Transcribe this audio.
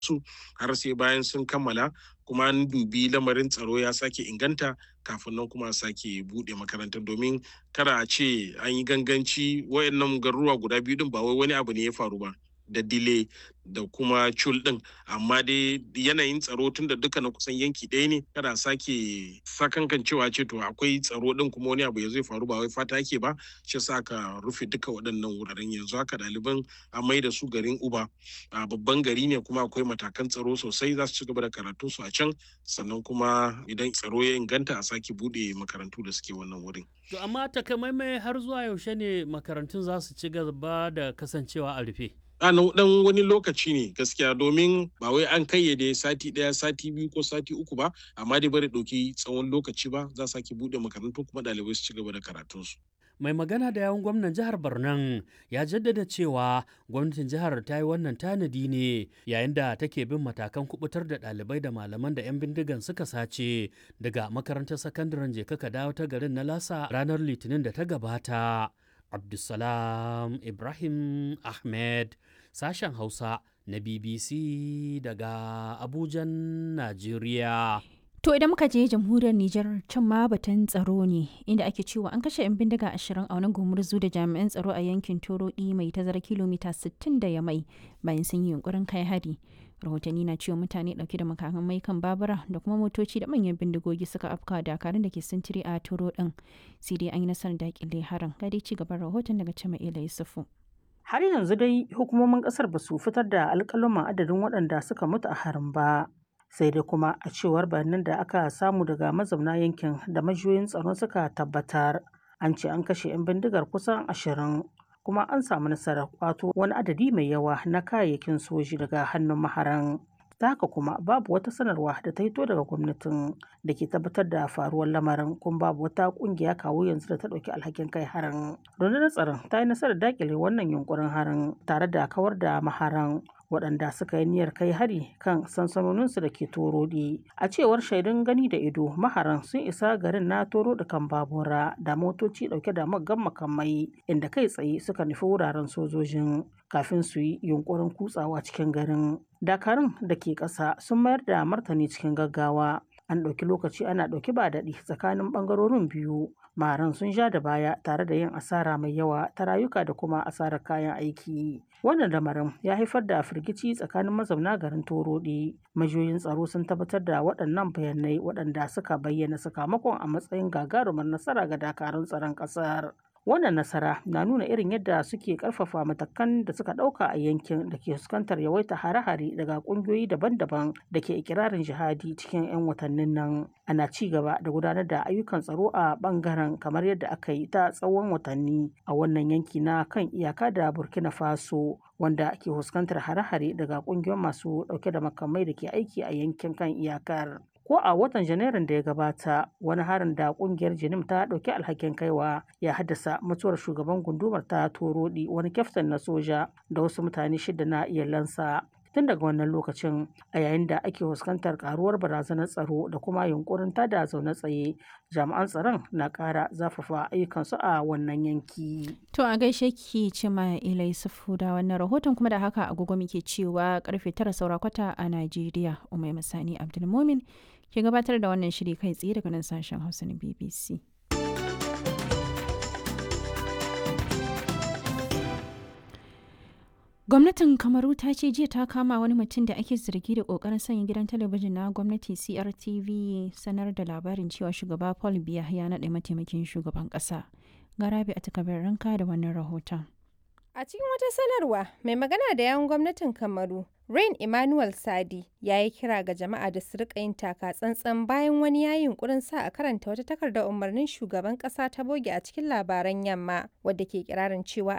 su har sai bayan sun kammala kuma an dubi lamarin tsaro ya sake inganta kafin nan kuma a sake bude makarantar domin kada a ce an yi ganganci wayannan garuruwa guda biyu din ba wai wani abu ne ya faru ba da dile da kuma cul din amma dai yanayin tsaro tun da duka na kusan yanki ɗaya ne kada sake sakankan cewa ce to akwai tsaro din kuma wani abu ya zai faru ba wai fata ake ba shi sa ka rufe duka waɗannan wuraren yanzu haka ɗaliban a mai da su garin uba a babban gari ne kuma akwai matakan tsaro sosai za su ci gaba da karatu su a can sannan kuma idan tsaro ya inganta a sake buɗe makarantu da suke wannan wurin. To amma takamaimai har zuwa yaushe ne makarantun za su ci gaba da kasancewa a rufe? a dan wani lokaci ne gaskiya domin ba wai an kayyade sati daya sati biyu ko sati uku ba amma dai bari ɗauki tsawon lokaci ba za sake buɗe makarantu kuma ɗalibai su ci gaba da karatunsu. mai magana da yawun gwamnan jihar Barnan ya jaddada cewa gwamnatin jihar ta yi wannan tanadi ne yayin da take bin matakan kubutar da ɗalibai da malaman da 'yan bindigan suka sace daga makarantar sakandaren jeka ka dawo ta garin na lasa ranar litinin da ta gabata. Abdulsalam Ibrahim Ahmed sashen Hausa na BBC daga Abujan, Najeriya. To idan muka je jamhuriyar Nijar can ma batun tsaro ne inda ake cewa an kashe 'yan bindiga ashirin a wani gumurzu da jami'an tsaro a yankin Torodi mai tazara kilomita 60 da ya mai bayan sun yi yunkurin kai hari. Rahotanni na cewa mutane dauke da makamai kan babura da kuma motoci da manyan bindigogi suka afka dakarun da ke sintiri a Toro din. Sai dai an yi nasarar dakile harin. Ga dai ci gaban rahoton daga Cima'ila Yusufu. Har yanzu dai hukumomin kasar ba su fitar da alƙaluman adadin waɗanda suka mutu a harin ba. sai dai kuma a cewar bayanan da aka samu daga mazauna yankin da majiyoyin tsaron suka tabbatar an ce an kashe 'yan bindigar kusan ashirin kuma an samu nasarar kwato wani adadi mai yawa na kayayyakin soji daga hannun maharan ta haka kuma babu wata sanarwa da ta hito daga gwamnatin da ke tabbatar da faruwar lamarin kuma babu wata kungiya kawo yanzu da ta ɗauki alhakin kai harin rundunar tsaron ta yi nasarar dakile wannan yunkurin harin tare da kawar da maharan waɗanda suka yi niyyar kai hari kan sansanoninsu da ke torodi a cewar shaidun gani da ido maharan sun isa garin na toro da kan babura da motoci ɗauke da maggan makamai inda kai tsaye suka nufi wuraren sojojin kafin su yi yunkurin kutsawa cikin garin dakarun da ke ƙasa sun mayar da martani cikin gaggawa an ɗauki lokaci ana ɗauki ba daɗi tsakanin ɓangarorin biyu maharan sun ja da baya tare da yin asara mai yawa ta rayuka da kuma asarar kayan aiki wannan lamarin ya haifar da firgici tsakanin mazauna garin torodi majiyoyin tsaro sun tabbatar da waɗannan bayanai waɗanda suka bayyana sakamakon a matsayin gagarumar nasara ga dakarun tsaron ƙasar wannan nasara na nuna irin yadda suke karfafa matakan da suka dauka a yankin da ke fuskantar yawaita hare-hare daga kungiyoyi daban-daban da ke ikirarin jihadi cikin 'yan watannin nan ana ci gaba da gudanar da ayyukan tsaro a bangaren kamar yadda aka yi ta tsawon watanni a wannan yanki na kan iyaka da burkina faso wanda ke fuskantar hare-hare daga kungiyoyin masu dauke da makamai da ke aiki a yankin kan iyakar ko a watan janairun da ya gabata wani harin da kungiyar jinim ta dauki alhakin kaiwa ya haddasa mutuwar shugaban gundumar ta torodi wani kyaftin na soja da wasu mutane shida na iyalansa tun daga wannan lokacin a yayin da ake fuskantar karuwar barazanar tsaro da kuma yunkurin tada zaune tsaye jami'an tsaron na kara zafafa ayyukansu a wannan yanki To a gaishe ki ce ma ila Yusufu da wannan rahoton kuma da haka agogo muke cewa karfe tara saura kwata a Najeriya Umai Masani Abdulmumin ke gabatar da wannan shiri kai tsaye daga nan sashen Hausa na BBC. Gwamnatin Kamaru ta ce jiya ta kama wani mutum da ake zargi da kokarin sanya gidan talabijin na gwamnati CRTV sanar da labarin cewa shugaba Paul Biya ya naɗe mataimakin shugaban ƙasa. Garabi a takabar ranka da wannan rahoton. A cikin wata sanarwa, mai magana da yawun gwamnatin Kamaru, Rain Emmanuel Sadi, ya yi kira ga jama'a da su rika yin taka tsantsan bayan wani ya yunkurin sa a karanta wata takardar umarnin shugaban kasa ta boge a cikin labaran yamma, wadda ke kirarin cewa